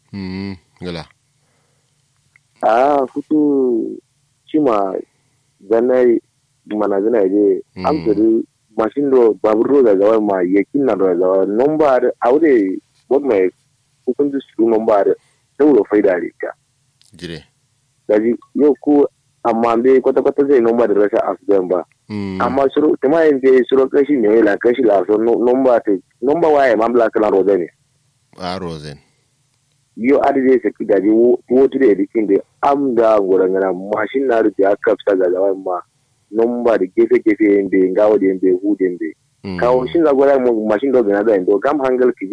mm gala a futu cima zanai mana zana je Mm. am tiri mashin do babur ro da zawa ma yakin na da zawa nomba aure bod mai hukunci su nomba da sauro faida da ta jire daji yau ko amma bai kwata kwata zai nomba da rashin asudan ba mm amma suro tuma yin bai suro kashi ne la kashi la so nomba te nomba waye ma bla kala ro ne a rosen yo adi zai saki daji wotu da edikin da am da ngorangana mashin na rufe ya kafsa ga zawa ma nomba da gefe gefe yin bai ngawo da yin bai hu da yin bai mm kawo shin da gwada mu mashin do gana da yin do gam hangal ki